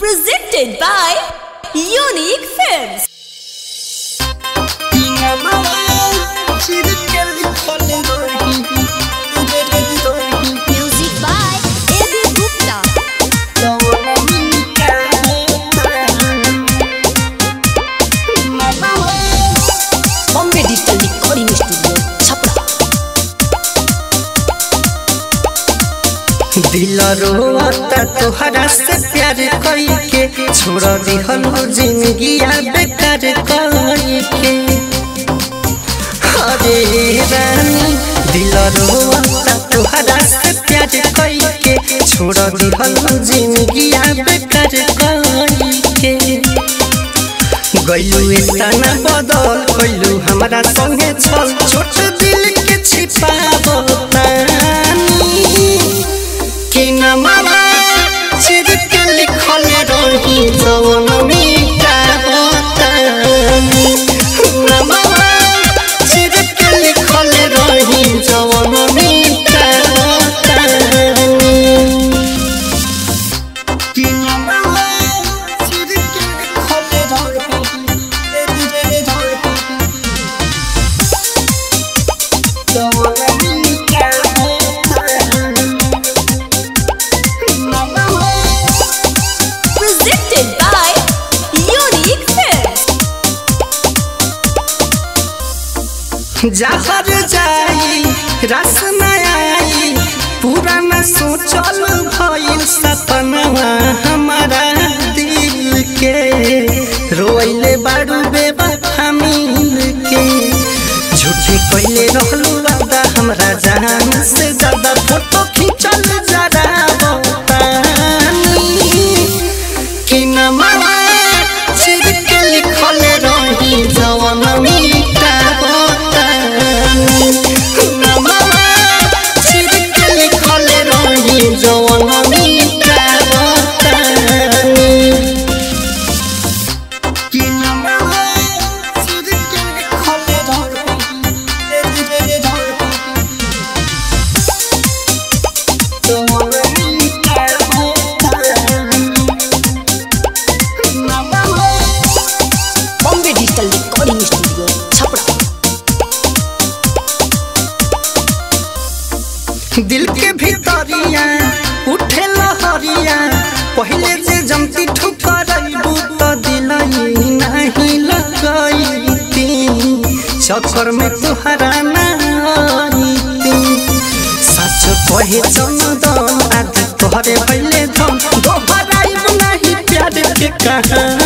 Presented by Unique Films. Music by A.B. Gupta. Bombay Digital Recording Studio, Chapra. दिल रोता तोहरा से प्यार कई के छोड़ दिहल जिंदगी बेकार कई के अरे रानी दिल रोता तोहरा से प्यार कई के छोड़ दिहल जिंदगी बेकार कई के गैलू इतना बदल गैलू हमारा संगे छल छोट दिल के छिपावतानी कि न मामा चिर के लिखल रही जवन मीठा होतानी न मामा चिर के लिखल रही जवन मीठा होतानी कि न मामा चिर के लिखल रही जवन मीठा होतानी Presented by Unique Films. जहर जाई रस न आई पूरा न सोचल भइल सपनवा हमारा दिल के रोइले बारू बेवफा मिल के झूठे कइले रहलू वादा हमरा जान से ज्यादा फोटो खींचल जरा बतानी कि न मामा चिर के लिखल रही जवन मीठा बतानी न मामा चिर के लिखल रही जवन मीठा बतानी कि न मामा चिर के लिखल रही जवन मीठा बतानी Bombay Digital Recording Studio, Chapra. दिल के भीतरिया उठे लहरिया पहले जे जमती ठुकरैबू तो दिलई नहीं लगैती चक्कर में तुहरा नाईती सच कहे चंदन आज तोहरे पहले धन दोहराइब नहीं प्यार के कहानी